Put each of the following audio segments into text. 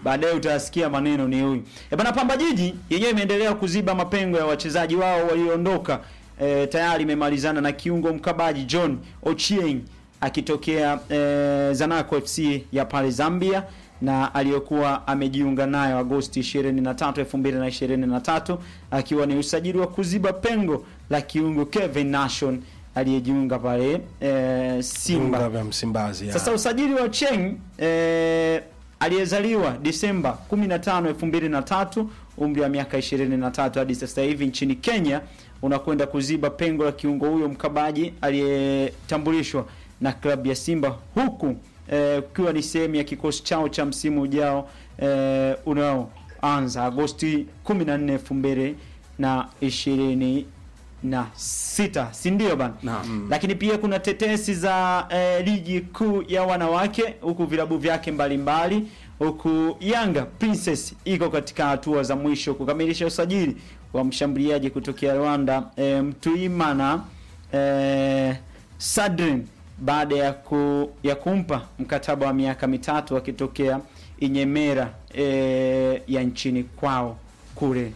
baadaye utasikia maneno ni huyu. E bana, Pamba Jiji yenyewe imeendelea kuziba mapengo ya wachezaji wao walioondoka. E, tayari imemalizana na kiungo mkabaji John Ochieng akitokea e, Zanaco FC ya pale Zambia na aliyokuwa amejiunga nayo Agosti 23, 2023 akiwa ni usajili wa kuziba pengo la kiungo Kevin Nation aliyejiunga pale e, Simba. Viunga vya Msimbazi. ya. Sasa usajili wa Cheng eh, aliyezaliwa Disemba 15, 2003 umri wa miaka 23 hadi sasa hivi nchini Kenya unakwenda kuziba pengo la kiungo huyo mkabaji aliyetambulishwa na klabu ya Simba huku eh, ukiwa ni sehemu ya kikosi chao cha msimu ujao eh, unaoanza Agosti 14, 2026 na sita si ndio bana? Naam. Lakini pia kuna tetesi za eh, ligi kuu ya wanawake huku vilabu vyake mbalimbali huku Yanga Princess iko katika hatua za mwisho kukamilisha usajili wa mshambuliaji kutokea Rwanda eh, Mtuimana eh, Sadrin baada ya ku, ya kumpa mkataba wa miaka mitatu akitokea Inyemera eh, ya nchini kwao kule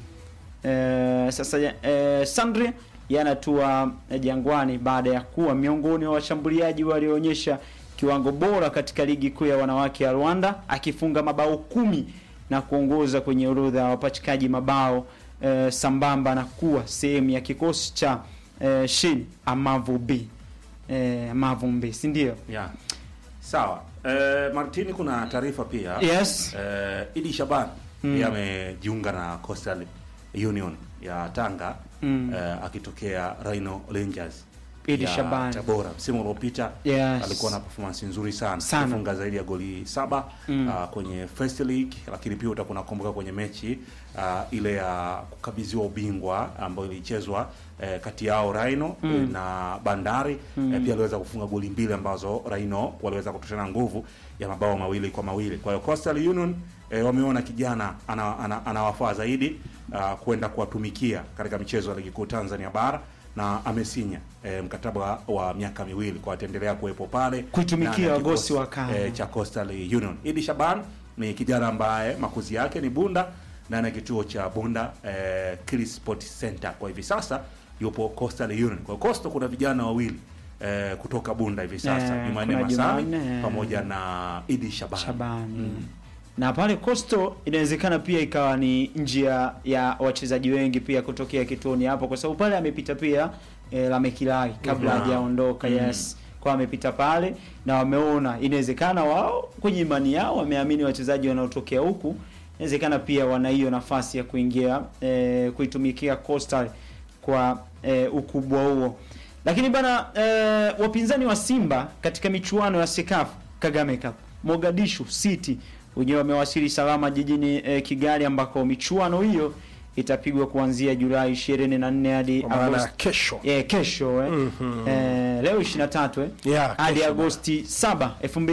Eh, sasa eh, Sandri yanatua eh, Jangwani baada ya kuwa miongoni wa washambuliaji walioonyesha kiwango bora katika ligi kuu ya wanawake ya Rwanda akifunga mabao kumi na kuongoza kwenye orodha ya wapachikaji mabao eh, sambamba na kuwa sehemu ya kikosi cha eh, Shin Amavubi eh, Amavumbi si ndio? Yeah. Sawa. Eh, Martini kuna taarifa pia. Yes. Eh, Idi Shaban Mm. yeye amejiunga na Coastal Union ya Tanga Mm. eh, akitokea Rhino Rangers Idi ya Shaban. Tabora. Msimu uliopita Yes. alikuwa na performance nzuri sana, Sana. alifunga zaidi ya goli saba Mm. ah, kwenye First League, lakini pia utakuwa unakumbuka kwenye mechi ah, ile ya kukabidhiwa ubingwa ambayo ilichezwa eh, kati yao Rhino Mm. eh, na Bandari Mm. eh, pia aliweza kufunga goli mbili ambazo Rhino waliweza kutoshana nguvu ya mabao mawili kwa mawili. Kwa hiyo Coastal Union eh, wameona kijana ana- ana- anawafaa zaidi ah, kwenda kuwatumikia katika michezo ya ligi kuu Tanzania bara na amesinya eh, mkataba wa, wa miaka miwili kwa ataendelea kuwepo pale Kuitumikia ndani ya Wagosi kikosi, wa Kano. eh, cha Coastal Union. Idi Shaban ni kijana ambaye makuzi yake ni Bunda ndani ya kituo cha Bunda eh, Kili Sport Center. Kwa hivi sasa yupo Coastal Union. Kwa hiyo Coastal kuna vijana wawili eh, kutoka Bunda hivi sasa Eh, Jumanne kuna Masami Jumanne, eh. pamoja na Idi Shaban. Shabani. Na pale Coastal inawezekana pia ikawa ni njia ya wachezaji wengi pia kutokea kituoni hapo, kwa sababu pale amepita pia e, Lamekilai kabla Mhm. hajaondoka. Mhm. Yes, kwa amepita pale na wameona, inawezekana wao kwenye imani yao wameamini wachezaji wanaotokea huku, inawezekana pia wana hiyo nafasi ya kuingia e, kuitumikia Coastal kwa e, ukubwa huo. Lakini bana e, wapinzani wa Simba katika michuano ya Sekafa Kagame Cup Mogadishu City wenyewe wamewasili salama jijini e, Kigali ambako michuano hiyo itapigwa kuanzia Julai 24 hadi Kwa maana ya Agosti kesho. eh, kesho eh. Mhm. Eh, leo 23 eh Yeah, hadi kesho Agosti 7,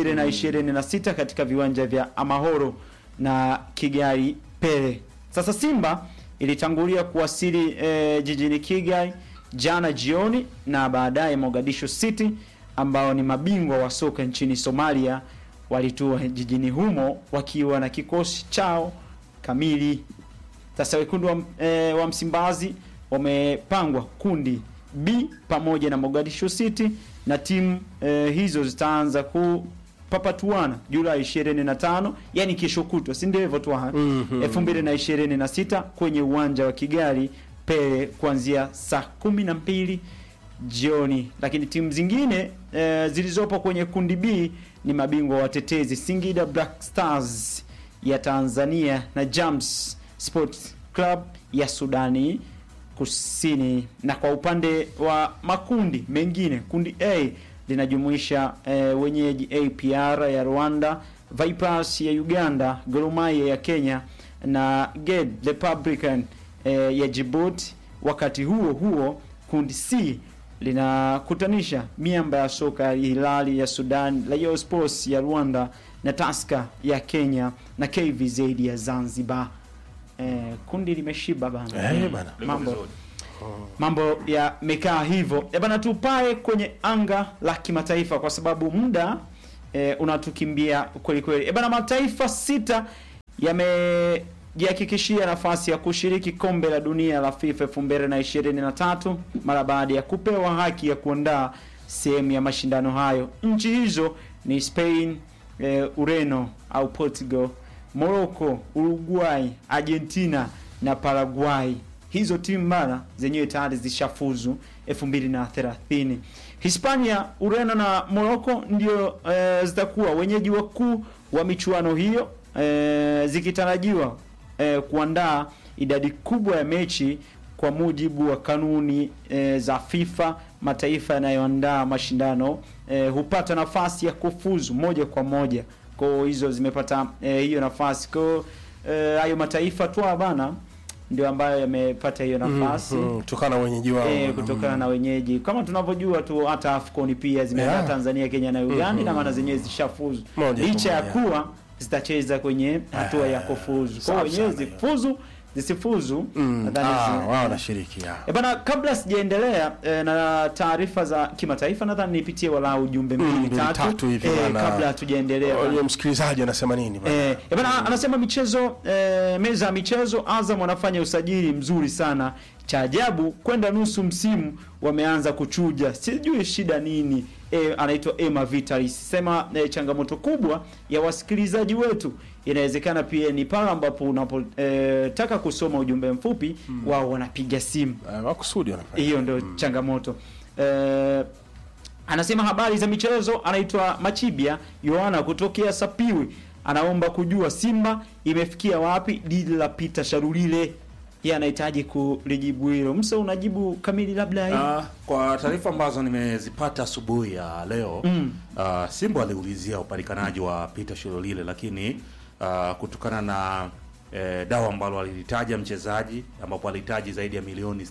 2026 katika viwanja vya Amahoro na Kigali Pele. Sasa Simba ilitangulia kuwasili eh, jijini Kigali jana jioni na baadaye Mogadishu City ambao ni mabingwa wa soka nchini Somalia walitua jijini humo wakiwa na kikosi chao kamili. Sasa wekundu wa, eh, wa Msimbazi wamepangwa kundi B pamoja na Mogadishu City na timu eh, hizo zitaanza kupapatuana Julai 25, yani kesho kutwa, si ndio hivyo tu ha? Mhm. 2026 kwenye uwanja wa Kigali Pele kuanzia saa 12 jioni. Lakini timu zingine eh, zilizopo kwenye kundi B ni mabingwa watetezi Singida Black Stars ya Tanzania na Jams Sports Club ya Sudani Kusini. Na kwa upande wa makundi mengine, kundi A linajumuisha eh, wenyeji APR ya Rwanda, Vipers ya Uganda, Gor Mahia ya Kenya na Ged Republican eh, ya Djibouti. Wakati huo huo, kundi C linakutanisha miamba ya soka ya Hilali ya Sudan, Rayon Sports ya Rwanda na Tusker ya Kenya na KVZ ya Zanzibar. Eh, kundi limeshiba bana. Eh, bana. Liko Mambo vizuri. mambo yamekaa hivyo e bana, tupae kwenye anga la kimataifa kwa sababu muda e, unatukimbia kweli kweli. E bana, mataifa sita yamejihakikishia nafasi ya kushiriki kombe la dunia la FIFA 2023 mara baada ya kupewa haki ya kuandaa sehemu ya mashindano hayo. Nchi hizo ni Spain, eh, Ureno au Portugal, Morocco, Uruguay, Argentina na Paraguay. Hizo timu bana zenyewe tayari zishafuzu 2030. Hispania, Ureno na Morocco ndio eh, zitakuwa wenyeji wakuu wa michuano hiyo eh, zikitarajiwa eh, kuandaa idadi kubwa ya mechi kwa mujibu wa kanuni eh, za FIFA. Mataifa yanayoandaa mashindano eh, hupata nafasi ya kufuzu moja kwa moja. Kwa hiyo hizo zimepata eh, hiyo nafasi. Kwa hiyo eh, hayo mataifa tu bana ndio ambayo yamepata hiyo nafasi Mhm, kutokana na wenyeji wao eh, kutokana na wenyeji kama tunavyojua tu hata AFCON pia zimeandaa Yeah. Tanzania, Kenya na Uganda Mhm. na maana zenyewe zishafuzu Moja kwa licha ya moja. kuwa zitacheza kwenye hatua ya kufuzu. Kwa hiyo safi wenyewe sana hiyo. zifuzu zisifuzu Mm, nadhani ah, zi- wao wanashiriki ya. E bana, kabla sijaendelea e, na taarifa za kimataifa, nadhani nipitie walau ujumbe mbili mbili tatu, tatu hivi eh, bana. kabla hatujaendelea bana. Huyo msikilizaji anasema nini bana? Eh, eh, bana anasema michezo eh, meza ya michezo Azam wanafanya usajili mzuri sana. Cha ajabu kwenda nusu msimu wameanza kuchuja, sijui shida nini. Eh, anaitwa Emma Vitalis sema eh, changamoto kubwa ya wasikilizaji wetu inawezekana pia ni pale ambapo unapotaka kusoma ujumbe mfupi wao wanapiga simu Eh, Makusudi wanafanya. hiyo ndio changamoto eh, anasema habari za michezo anaitwa machibia yohana kutokea sapiwi anaomba kujua simba imefikia wapi dili la pita sharulile yeye anahitaji kulijibu hilo msa unajibu kamili labda hii Ah, kwa taarifa ambazo nimezipata asubuhi ya leo Mm. ah, Simba aliulizia upatikanaji wa Peter Shilolile, lakini ah, kutokana na eh, dawa ambalo alilitaja mchezaji ambapo alihitaji zaidi ya milioni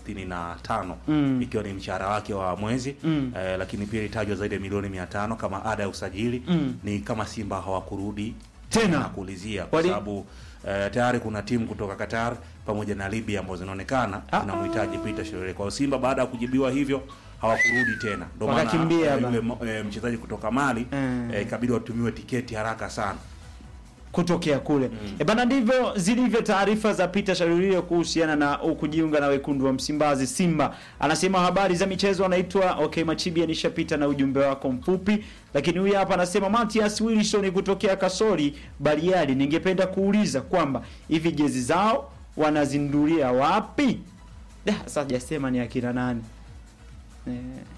65 Mm. ikiwa ni mshahara wake wa mwezi Mm. eh, lakini pia ilitajwa zaidi ya milioni 500 kama ada ya usajili Mm. ni kama Simba hawakurudi Tena. na kuulizia kwa Wali- sababu eh, tayari kuna timu kutoka Qatar pamoja na Libya ambazo zinaonekana Ah, zinamhitaji Peter Shirley. Kwa hiyo Simba baada ya kujibiwa hivyo hawakurudi tena, ndio maana Wakakimbia eh, bana. yule mo- eh, mchezaji kutoka Mali Mm. eh, ikabidi watumiwe tiketi haraka sana. kutokea kule e bana, ndivyo zilivyo taarifa za Peter Sharulile kuhusiana na kujiunga na wekundu wa Msimbazi Simba. Anasema habari za michezo, anaitwa okay Machibia, nishapita na ujumbe wako mfupi, lakini huyu hapa anasema Matias Wilson kutokea Kasori Bariadi, ningependa kuuliza kwamba hivi jezi zao wanazindulia wapi? Da, sasa hajasema ni akina nani eh.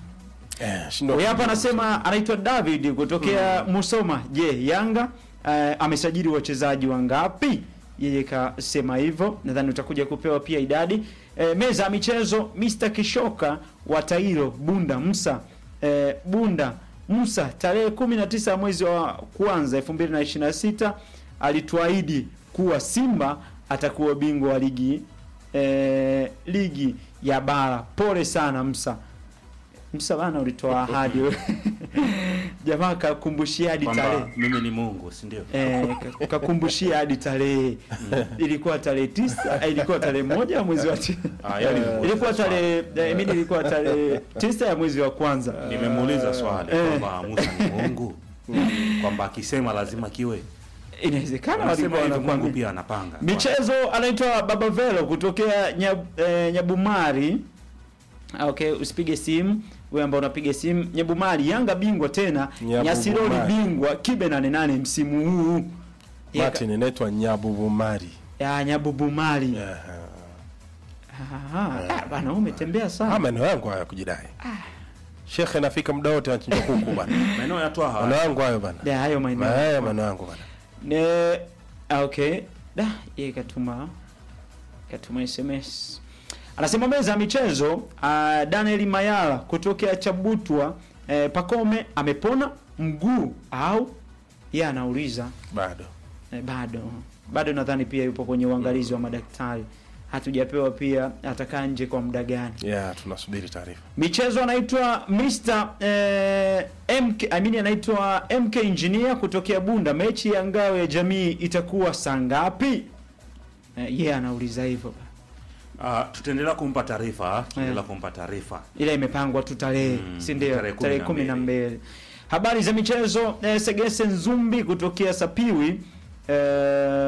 Eh, shindwa Huyu hapa anasema anaitwa David kutokea Musoma. Je, Yanga eh, amesajili wachezaji wangapi? Yeye kasema hivyo, nadhani utakuja kupewa pia idadi. Eh, meza ya michezo Mr. Kishoka wa Tairo Bunda Musa eh, Bunda Musa tarehe 19 ya mwezi wa kwanza 2026 alituahidi kuwa Simba atakuwa bingwa wa ligi eh, ligi ya bara. Pole sana Musa. Musa bana, ulitoa ahadi wewe. Jamaa kakumbushia hadi Kwamba tarehe mimi ni Mungu, si ndio? eh, ka- kakumbushia hadi tarehe ilikuwa tarehe tisa eh, ilikuwa tarehe moja ya mwezi wa ti- Ah, yani nimemuuliza ilikuwa swali. tarehe eh, mimi ilikuwa tarehe tisa ya mwezi wa kwanza Nimemuuliza swali Eh. kwamba Musa ni Mungu, kwamba akisema lazima kiwe. inawezekana Wanasema walikuwa hivyo, Mungu wanakwambia pia anapanga. michezo anaitwa Baba Velo kutokea Nyab, eh, Nyabumari. Ah, Okay, usipige simu wewe ambao unapiga simu. Nyabumari, Yanga bingwa tena, Nyabumari. Nyasiroli bingwa, Kibe nane nane msimu huu. Yaka- Martin inaitwa Nyabubumari. ya Nyabubumari. Yeah. Aha, ah, bana wewe umetembea Ah, sana. maneno yangu haya kujidai. Shekhe nafika muda wote anachinja kuku bana. Maeneo ya Twaha Maneno yangu hayo bana. Ya hayo maeneo. Haya maneno yangu bana. Ne, ah, okay. Da, yeye katuma katuma SMS. Anasema meza ya michezo uh, Daniel Mayala kutokea Chabutwa eh, Pakome amepona mguu au yeye anauliza Bado. eh, bado bado nadhani pia yupo kwenye uangalizi wa madaktari. Hatujapewa pia atakaa nje kwa muda gani. Yeah, tunasubiri taarifa. Michezo anaitwa Mr eh, MK I mean anaitwa MK Engineer kutokea Bunda. Mechi ya ngao ya jamii itakuwa saa ngapi? Eh, yeye anauliza hivyo. Ah, tutaendelea kumpa taarifa, tutaendelea kumpa taarifa. Ila imepangwa tu tarehe, Mm, si ndio? tarehe kumi Tarehe na kumi na mbili. mbili. Habari za michezo eh, Segese Nzumbi kutokea Sapiwi eh,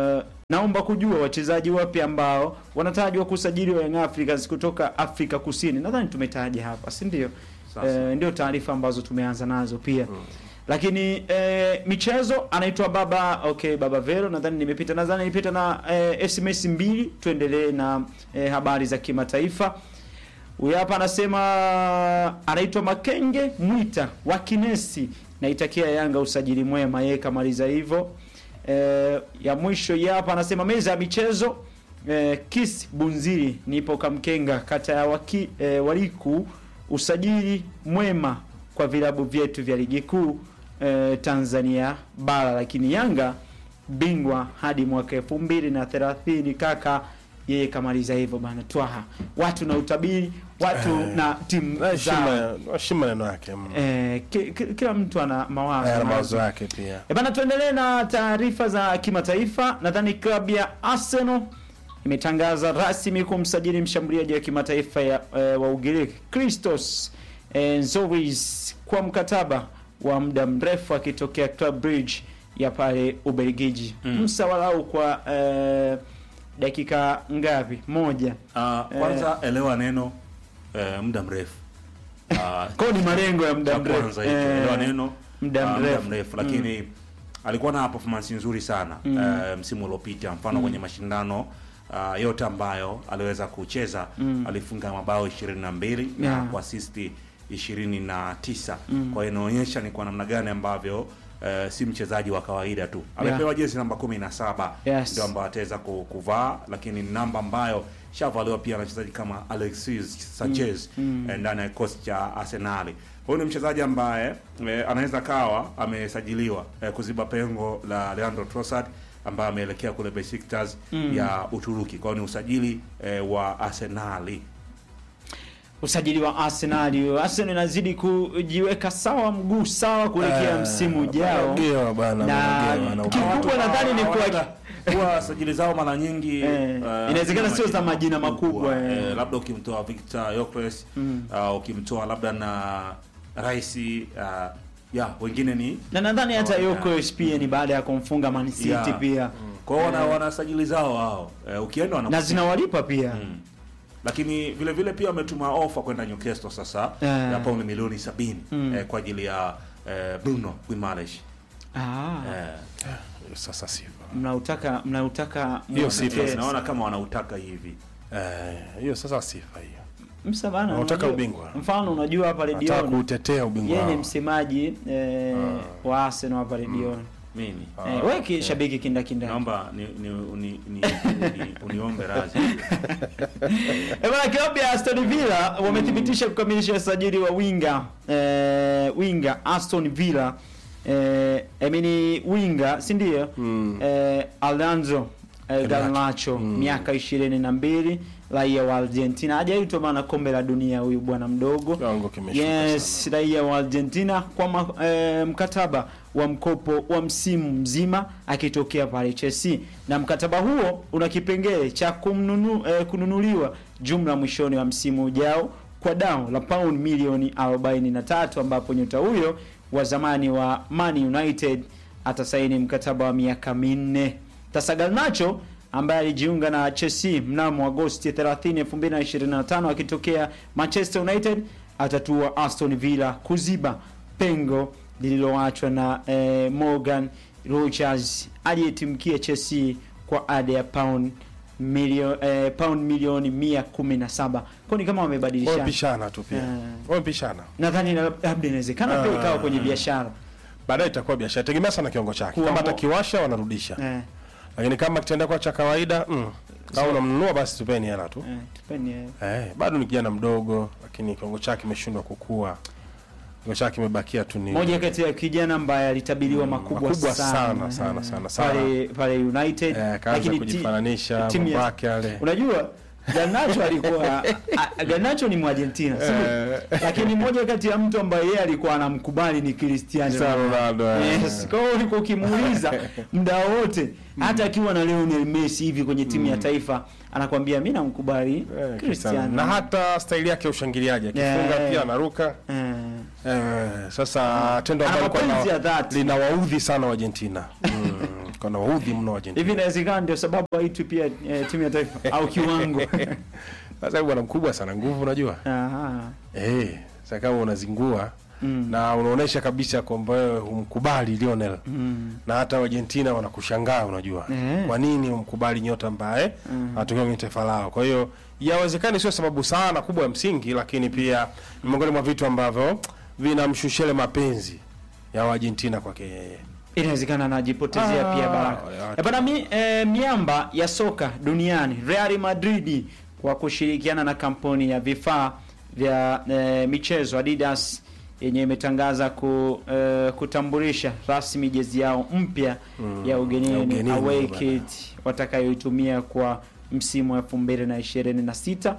naomba kujua wachezaji wapya ambao wanatajwa kusajiliwa Young Africans kutoka Afrika Kusini. Nadhani tumetaja hapa, si ndio? Sasa. Eh, ndio taarifa ambazo tumeanza nazo pia lakini eh, michezo anaitwa baba okay, baba Vero, nadhani nimepita, nadhani nilipita na eh, SMS mbili. Tuendelee na eh, habari za kimataifa. Huyu hapa anasema anaitwa Makenge Mwita wa Kinesi, naitakia Yanga usajili mwema. Yeye kamaliza hivyo. Eh, ya mwisho hii hapa anasema meza ya michezo eh, Kis Bunziri, nipo Kamkenga, kata ya waki, eh, Waliku, usajili mwema kwa vilabu vyetu vya ligi kuu eh, Tanzania bara, lakini Yanga bingwa hadi mwaka elfu mbili na thelathini kaka yeye kamaliza hivyo bana. Twaha watu na utabiri watu Eh, na timu Na heshima zao heshima maneno yake mm. eh, ki, ki, kila mtu ana mawazo Haya, na mawazo yake pia E bana, tuendelee na taarifa za kimataifa. Nadhani klabu ya Arsenal imetangaza rasmi kumsajili mshambuliaji wa kimataifa ya, e, wa Ugiriki Christos e, Zoris kwa mkataba wa muda mrefu akitokea Club Brugge ya pale Ubelgiji. Mm. Msa walau kwa e, dakika ngapi? Moja. Ah, kwanza elewa neno eh, muda mrefu Ah, Kwa ni malengo ya cha muda mrefu. kwanza hicho, Eh, elewa neno muda ah, mrefu. mrefu lakini alikuwa na performance nzuri sana Mm. eh, msimu uliopita mfano kwenye mashindano ah, yote ambayo aliweza kucheza Mm. alifunga mabao 22 na Yeah. kuasisti 29 Mm. kwa hiyo inaonyesha ni kwa namna gani ambavyo eh, si mchezaji wa kawaida tu Yeah. amepewa jezi namba 17 Yes. ndio ambayo ataweza ku- kuvaa lakini ni namba ambayo shavaliwa pia na wachezaji kama Alexis Sanchez Mm. eh, ndani ya kikosi cha Arsenali. Huyu ni mchezaji ambaye eh, anaweza kawa amesajiliwa eh, kuziba pengo la Leandro Trossard ambaye ameelekea kule Besiktas Mm. ya Uturuki. Kwa hiyo ni usajili eh, wa Arsenali. usajili wa Arsenal. Arsenal inazidi kujiweka sawa, mguu sawa kuelekea Eh, msimu ujao. wanagewa bwana, Na wanagewa, wana- kikubwa nadhani ni kuwa Hawana- huwa sajili zao mara nyingi Eh, eh, inawezekana sio za majina makubwa, eh. eh, labda ukimtoa Victor Yokres Mm. uh, ukimtoa labda na Rais uh, ya wengine ni na nadhani hata Oh, yeah. Yoko pia ni baada ya kumfunga Man City Yeah. pia kwa hiyo wana, Eh. wana sajili zao wao eh, ukienda wana na zinawalipa pia mm. lakini vile vile pia wametuma ofa kwenda Newcastle sasa Eh. ya paundi milioni sabini Mm. eh, kwa ajili ya eh, Bruno Guimaraes ah, eh, Sasa sifa mnautaka mnautaka Hiyo si mwelekee. pesa. naona kama wanautaka hivi Eh, hiyo sasa sifa hiyo, Msa bana, Mnautaka unajua- ubingwa. mfano unajua hapa nataka redioni kuutetea ubingwa yeye ni wao. msemaji eh, wa Arsenal hapa redioni mimi Ah, eh, wewe okay. shabiki kindakinda naomba ni, ni, uni, ni, ni, uniombe radhi Eh, bwana klabu ya Aston Villa wamethibitisha kukamilisha usajili wa winga eh, winga Aston Villa eh, I mean winga si ndio? Mm. Eh, Alonso eh, Garnacho Mm. miaka ishirini na mbili raia wa Argentina hajaitwa maana kombe la dunia huyu bwana mdogo Kiwango kimeshuka yes sana. raia wa Argentina kwa ma, eh, mkataba wa mkopo wa msimu mzima akitokea pale Chelsea, na mkataba huo una kipengele cha kumnunu, eh, kununuliwa jumla mwishoni wa msimu ujao kwa dau la pound milioni 43 ambapo nyota huyo wa zamani wa Man United atasaini mkataba wa miaka minne. Sasa Garnacho ambaye alijiunga na Chelsea mnamo Agosti 30, 2025 akitokea Manchester United atatua Aston Villa kuziba pengo lililoachwa na eh, Morgan Rogers aliyetimkia Chelsea kwa ada ya pound milio, eh, pound milioni 117. Kwa ni kama wamebadilishana. Wamepishana tu pia, Eh. wamepishana. Nadhani na- labda inawezekana pia Ah. ikawa kwenye biashara. Baadaye itakuwa biashara, tegemea sana kiwango chake. Kuwa Kama mo- atakiwasha wanarudisha, Eh, lakini kama kitenda kwa cha kawaida mm, kama unamnunua basi tupeni hela tu. eh, tupeni, eh. Eh, bado ni kijana mdogo, lakini kiwango chake kimeshindwa kukua, kiwango chake kimebakia tu ni moja kati ya kijana ambaye alitabiriwa Mm, makubwa, makubwa sana, sana, sana, sana, sana. pale pale United eh, kaanza lakini ti- kujifananisha timu mambo ya- yake yale. unajua Garnacho alikuwa a- Garnacho ni Mwargentina si ndio? Eh. lakini moja kati ya mtu ambaye yeye alikuwa anamkubali ni Cristiano Cristiano Ronaldo, eh. Yes, kwa hiyo ulikuwa ukimuuliza muda wote hata akiwa na Lionel Messi hivi kwenye timu ya taifa anakwambia mimi namkubali Eh, Cristiano. Cristiano na hata staili yake ya ushangiliaji akifunga Yeah. pia anaruka eh, eh, sasa tendo Ana ambalo likuwa mapenzi na- ya dhati. linawaudhi sana Argentina mm, kana waudhi mno Argentina hivi inawezekana ndio sababu haitwi pia eh, timu ya taifa au kiwango sasa bwana mkubwa sana nguvu unajua Aha. eh sasa kama unazingua Mm. na unaonesha kabisa kwamba wewe humkubali Lionel Mm. na hata Argentina wanakushangaa unajua Eh. kwa nini humkubali nyota ambaye anatokea kwenye taifa lao kwa hiyo yawezekani sio sababu sana kubwa ya msingi lakini pia ni miongoni mwa vitu ambavyo vinamshushele mapenzi ya Argentina kwake yeye inawezekana anajipotezea Ah, pia baraka wale watu. Eh, bana mi, eh, miamba ya soka duniani Real Madrid kwa kushirikiana na kampuni ya vifaa vya eh, michezo Adidas yenye imetangaza ku, eh, kutambulisha rasmi jezi yao mpya ya ya ugenini ugenini, away bana. kit watakayoitumia kwa msimu wa 2026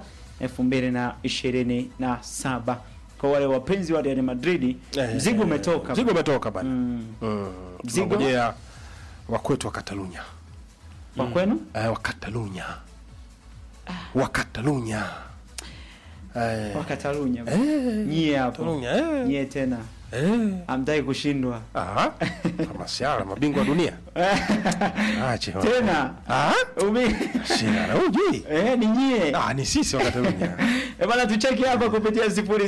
2027 kwa wale wapenzi wa Real Madrid Eh, mzigo umetoka mzigo umetoka bana Mm. mm. Mzigo? tunangojea wakwetu wa Katalunya kwa kwenu eh, wa Katalunya wa Katalunya eh, wa Katalunya eh, nyie hapo Katalunya eh, nyie tena eh. hamtaki kushindwa Aha, kama siara mabingwa wa dunia ache wa- tena Ah, Umi- siara hujui eh, ni nyie ah, ni sisi wa Katalunya Eh, bana tucheki hapa kupitia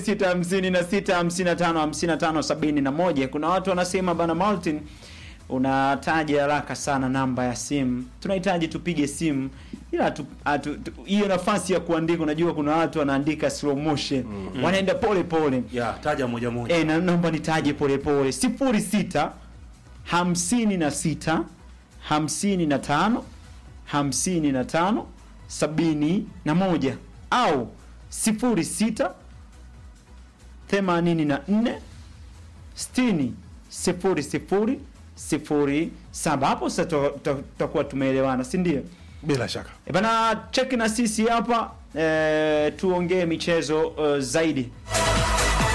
0656555571 kuna watu wanasema bana Martin unataja haraka sana namba ya simu tunahitaji tupige simu ila hatu- hatu- tu- hiyo nafasi ya kuandika unajua kuna watu wanaandika slow motion wanaenda pole pole ya taja moja moja Eh, na naomba nitaje pole pole. sifuri sita hamsini na sita hamsini na tano hamsini na tano sabini na moja au sifuri sita themanini na nne sitini sifuri sifuri sifuri saba. Hapo sasa tuta- tuta- tutakuwa tumeelewana, si ndio? bila shaka E bana, cheki na sisi hapa e, tuongee michezo uh, zaidi.